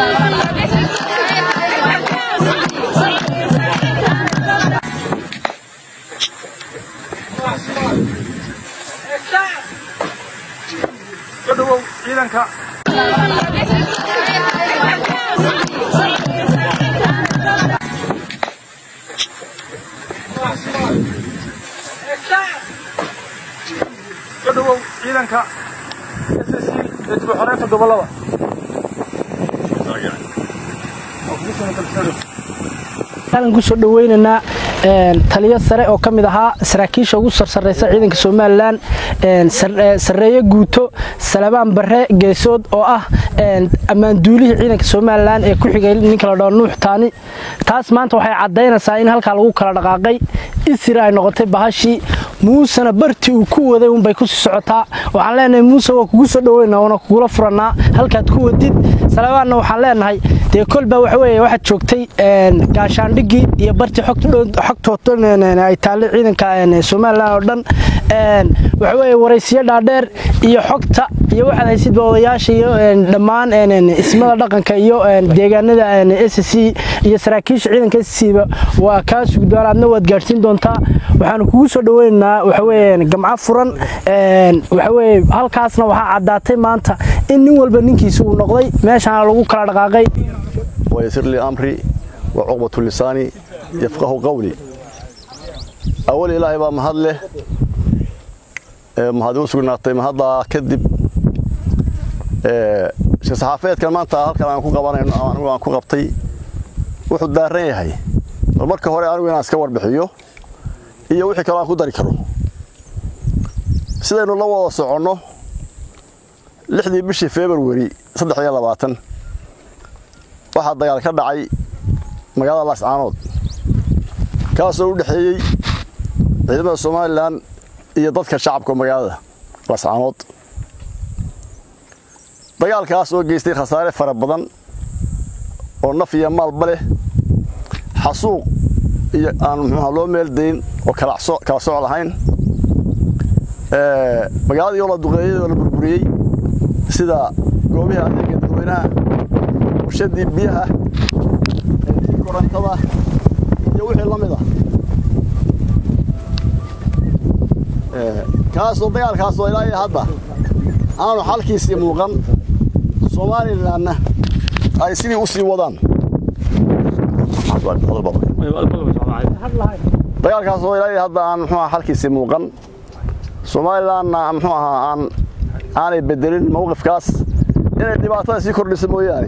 ka dhawow ciidanka ka dhawow ciidanka SSC ee dib u xoreynta gobolada halkan kusoo dhaweynaynaa taliyo sare oo ka mid ahaa saraakiisha ugu sarsareysa ciidanka somalilan sareeye guuto salabaan bare geesood oo ah ammaanduulihii ciidanka somalilan ee ku xigay ninka la dhaho nuux taani taas maanta waxay caddaynaysaa in halkaa lagu kala dhaqaaqay isira ay noqotay bahashii muusena bartii uu ku waday unbay kusii socotaa waxaan leenahay muuse waa kugu soo dhaweynaa waana kugula furannaa halkaad ku wadid salabaanna waxaan leenahay dee kolbaa waxa weeye waxaad joogtay gaashaandhigii iyo bartii xogtooda ay taallay ciidanka somalilan oo dhan waxa weeye waraysiyo dhaadheer iyo xogta iyo waxaad haysidba odayaasha iyo dhammaan ismada dhaqanka iyo deegaanada s c iyo saraakiisha ciidanka s cba waa kaa sugi doona adna waad gaadhsiin doontaa waxaanu kugu soo dhaweynaynaa waxaweye gamco furan waxaweye halkaasna waxaa caddaatay maanta in nin walba ninkiisa uu noqday meeshaana lagu kala dhaqaaqay ويسر لي أمري وعقبة لساني يفقه قولي أول إلهي بقى مهد له مهدون سقناتي مهد كذب saxaafeed kan maanta halkan aan ku qabanayno anigu aan ku qabtay wuxuu daaran yahay bal marka hore anigu inaan iska warbixiyo iyo wixii kale aan ku dari karo sidaynu la wada soconno lixdii bishii february saddex iyo labaatan waxaa dagaal ka dhacay magaalada laascaanood kaasoo u dhexeeyey ciidamada somalilan iyo dadka shacabka magaalada laascaanood dagaalkaas oo geystay khasaare fara badan oo naf iyo maalba leh xasuuq iyo aan muxuuha loo meeldayn oo kala soc lahayn magaaladii oo la duqeeyey oo la burburiyey sida goobihii adeega dadweynaha warshadii biyaha korantada iyo wixii la mid ah kaasoo dagaalkaasoo ilaa iyo hadda aanu xalkiisii muuqan somalilanna ay sidii u sii wadaan dagaalkaasoo ilaa iyo hadda aan muxuu xalkiisii muuqan somalilanna muxuu ahaa aan aanay bedelin mawqifkaas inay dhibaatada sii kordhisa mooyaane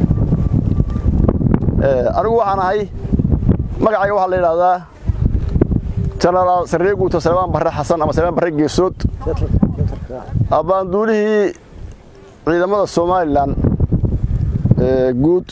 anigu waxaan ahay magacayga waxaa la yidhaahdaa jenaraal sarree guuto salebaan barre xasan ama salebaan barre geesood abbaanduulihii ciidamada somalilan guud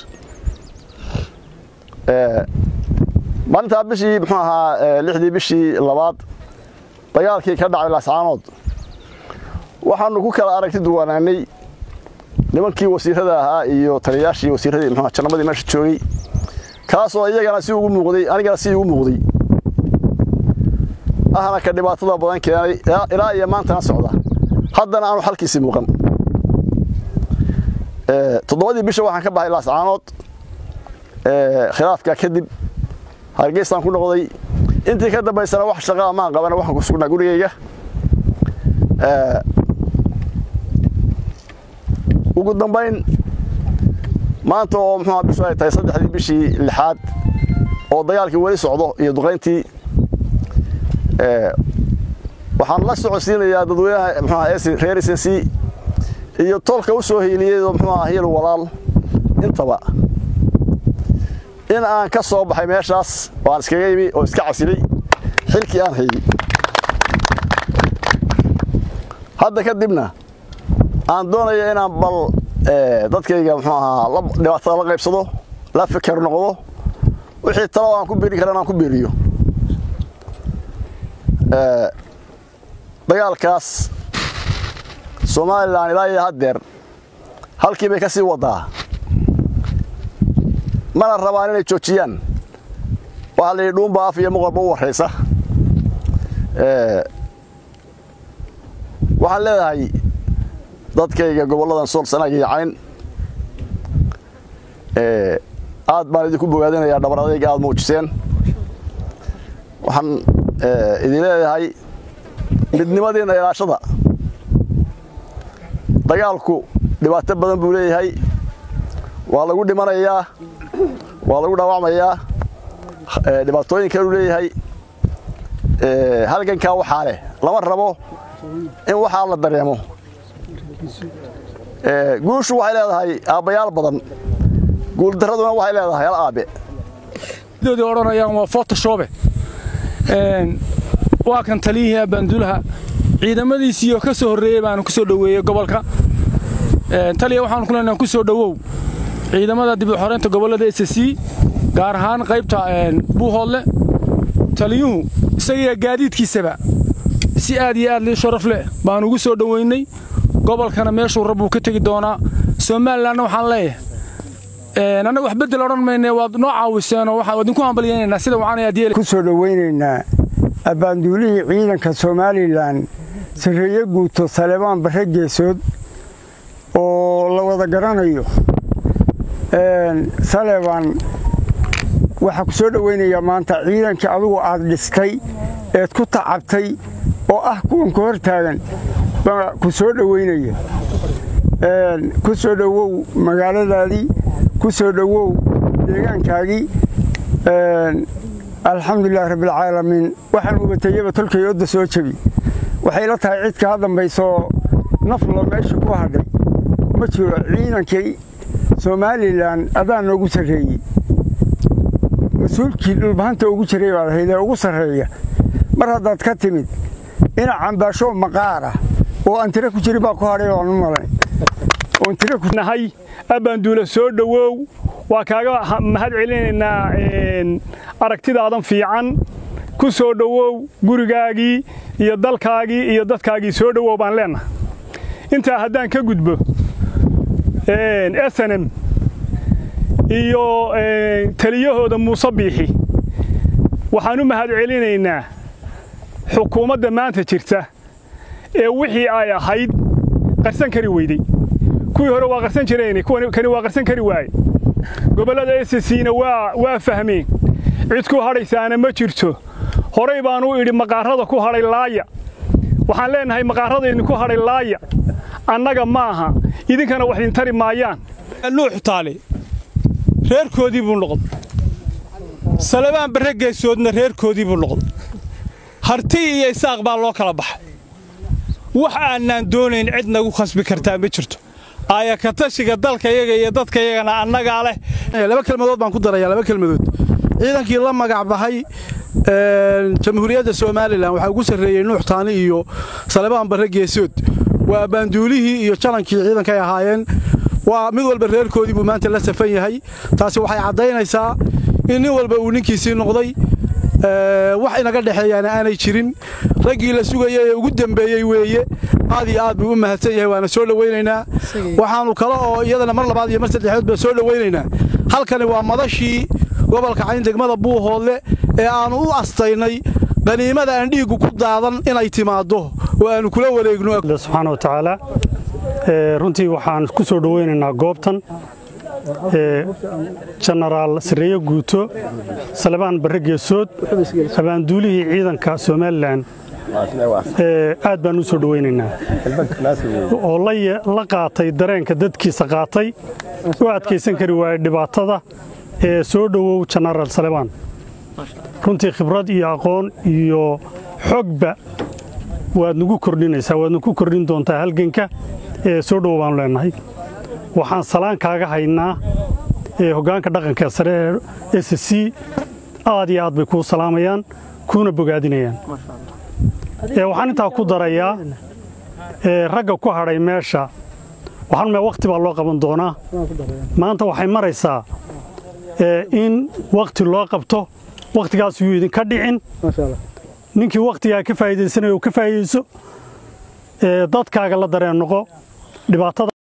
maalintaa bishii muxuu ahaa lixdii bishii labaad dagaalkii ka dhacay laascaanood waxaanu ku kala aragti duwanaanay nimankii wasiirada ahaa iyo taliyayaashii wasiiradii muxuu jannamadii meesha joogay kaasoo iyagana si ugu muuqday anigana si ugu muuqday ahna ka dhibaatada badan keenay ilaa iyo maantana socda haddana aanu xalkiisii muuqan toddobadii bisha waxaan ka baxay laascaanood khilaafka kadib hargeysaan ku noqday intii ka dambaysana wax shaqaa maan qabana waxaan ku sugnaa gurigayga ugu dambayn maanta oo muxuu bishu ay tahay saddexdii bishii lixaad oo dagaalkii weli socdo iyo duqayntii waxaan la socodsiinayaa dadweynaha muxuu reer SNC iyo tolka u soo hiiliyay oo muxuu ahaa hiil walaal intaba in aan ka soo baxay meeshaas oo aan iskaga yimi oo iska casilay xilkii aan hayay hadda kadibna aan doonaya inaan bal dadkayga muxuu ahaa dhibaatada la qaybsado la fikir noqdo wixii talo aan ku biiri kara inaan ku biiriyo dagaalkaas somalilan ilaa iyo haddeer halkii bay ka sii wadaa mana rabaan inay joojiyaan waxaa la yidhi dhuunba af iyo muqalba u warraysa waxaan leedahay dadkayga gobolladan sool sanaag iyo cayn aad baan idinku bogaadinayaa dhabar adayga aad muujiseen waxaan idin leeyahay midnimadiinna ilaashada dagaalku dhibaato badan buu leeyahay waa lagu dhimanayaa waa lagu dhaawacmayaa dhibaatooyin kaluu leeyahay halgankaa waxaa leh lama rabo in waxaa la dareemo guushu waxay leedahay aabbayaal badan guuldaraduna waxay leedahay hal aabe doodii odhanayaan waa photoshobe waa kan taliyihii abaanduulaha ciidamadiisiioo ka soo horreeyey baanu ku soo dhoweeyey gobolka taliya waxaanu ku leenahay ku soo dhowow ciidamada dib u xoreynta gobollada s c gaar ahaan qaybta buuhoodle taliyuhu isagiiyo gaadiidkiisaba si aad iyo aad lii sharaf leh baanu ugu soo dhoweynay gobolkana meeshuu rabbuu ka tegi doonaa somalilanna waxaan leeyahay annaga wax beddel odhan mayne waad noo caawiseenoo waxaan idinku hambalyaynaynaa sida waxaan aad yeeli ku soo dhowaynaynaa abbaanduulihii ciidanka somalilan sarreeye guuto saleebaan barre geesood oo la wada garanayo saleebaan waxaa ku soo dhowaynayaa maanta ciidankii adugu aad dhistay eed ku tacabtay oo ah kuwan ku hor taagan baa ku soo dhowaynaya ku soo dhowow magaaladaadii ku soo dhowow deegaankaagii alxamdulilahi rabbialcaalamiin waxaan ubatayaba tolkay odda soo jebi waxay la tahay cid kaa dambaysoo naflo meesha ku hadhay ma jiro ciidankii somalilan adaa noogu sarreeyey mas-uulkii dhulbahanta ugu jiray baad ahayd ee ugu sarreeya mar haddaad ka timid ina cambaashoo maqaara oo aan tiro ku jirin baa ku hadhay baan u malay oon tiro ku nahay abbaanduula soo dhowow waa kaaga mahad celinaynaa aragtidaadan fiican ku soo dhowow gurigaagii iyo dalkaagii iyo dadkaagii soo dhowow baan leennahay intaa haddaan ka gudbo snm iyo taliyahooda muuse biixi waxaan u mahad celinaynaa xukuumadda maanta jirta ee wixii ay ahayd qarsan kari weydey kuwii hore waa qarsan jireen kani waa qarsan kari waaye gobollada escna waa fahmeen cid ku hadhaysaana ma jirto horay baanu idhi maqaarada ku hadhay laaya waxaan leennahay maqaarada idinku hadhay laaya annaga ma aha idinkana wax idin tari maayaan nuux taale reerkoodii buu noqday salabaan barre geesoodna reerkoodii buu noqday harti iyo isaaq baa loo kala baxay wax aanaan doonayn cid nagu khasbi kartaa ma jirto aayakatashiga dalkayaga iyo dadkayagana annagaa leh laba kelmadood baan ku darayaa laba kelmadood ciidankii la magac baxay jamhuuriyadda somalilan waxaa ugu sarreeyey nuux taani iyo salebaan barre geesood waa abbaanduulihii iyo jalankii ciidankay ahaayeen waa mid walba reerkoodii buu maanta la safan yahay taasi waxay caddaynaysaa in nin walba uu ninkiisii noqday wax inaga dhexeeyaana aanay jirin raggii la sugaya ee ugu dembeeyey weeye aad iyo aad buu u mahadsan yahay waana soo dhowaynaynaa waxaannu kale oo iyadana mar labaad iyo mar saddexood baa soo dhowaynaynaa halkani waa madashii gobolka cayn degmada buuhoodle ee aannu u astaynay qaniimada aan dhiiggu ku daadan inay timaaddo oo aannu kula wareegno subxaana wa tacaala runtii waxaan ku soo dhowaynaynaa goobtan jenaraal sareeye guuto salebaan barre geesood abaanduulihii ciidanka somalilan aad baan u soo dhowaynaynaa oo la qaatay dareenka dadkiisa qaatay u adkaysan kari waayey dhibaatada ee soo dhowow jenaraal salebaan runtii khibrad iyo aqoon iyo xogba waad nagu kordhinaysaa waad nagu kordhin doontaa halganka ee soo dhowow baanu leennahay waxaan salaan kaaga haynaa ee hoggaanka dhaqanka sare ee s c aad iyo aad bay kuu salaamayaan kuuna bogaadinayaan waxaan intaa ku darayaa ragga ku hadhay meesha waxaan wakhti baa loo qaban doonaa maanta waxay maraysaa in wakhti loo qabto wakhtigaas yuu idinka dhicin ninkii wakhtigaa ka faa'iidaysanaya uu ka faa'iidayso dadkaaga la dareen noqo dhibaatada